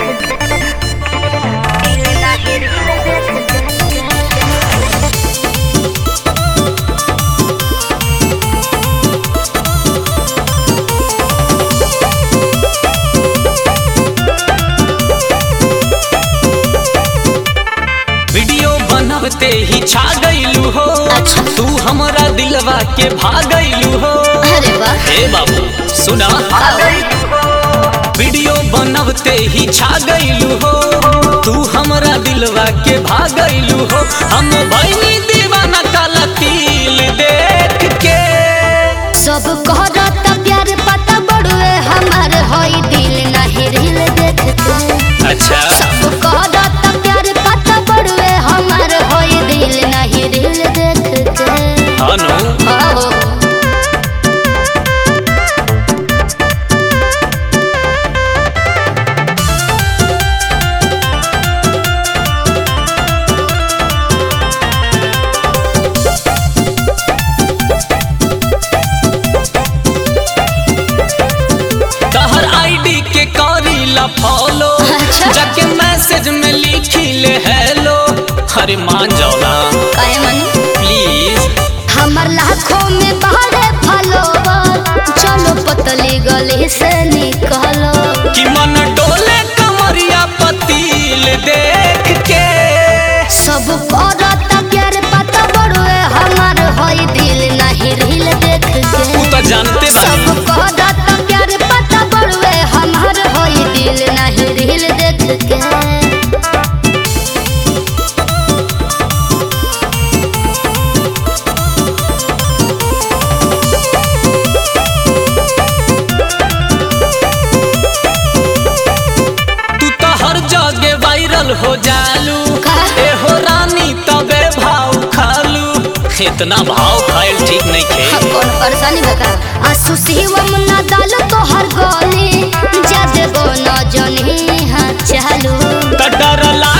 Video बनवते ही छा गईलू हो अच्छा। तू हमरा दिलवा के भागैलू हो अरे वाह हे बाबू सुना वीडियो बनवते ही छा गईलू हो तू हमरा दिलवा के भागैलू हो हम भैनी दीवाना काला तिल देख के सब कहरत प्यार पता बड़ुए हमार होई दिल नाही रिल देख के अच्छा सब कहरत प्यार पता बड़ुए हमार होई दिल नाही रिल देख के अनु आओ तहर आईडी के करीला फॉलो अच्छा। जाके मैसेज में लिखी ले हेलो अरे मान जाओ ना काहे मनी प्लीज हमर लाखों में बारे फॉलोवर चलो पतली गली से निकलो कि मन डोले कमरिया पतील देख के सब करत प्यार पता बड़ुए हमार होई दिल नहीं रिल देख तू के तो जानते सब बानी करत प्यार पता बड़ुए हमार होई दिल नहीं रिल देख के तू तो हर जगह वायरल हो जालू का? ए हो रानी तबे भाव खालू इतना भाव खाइल ठीक नहीं खे हाँ, कौन परेशानी बता आसु शिवम ना डाल तो हर गली जद गो न जनी हाँ चालू त डर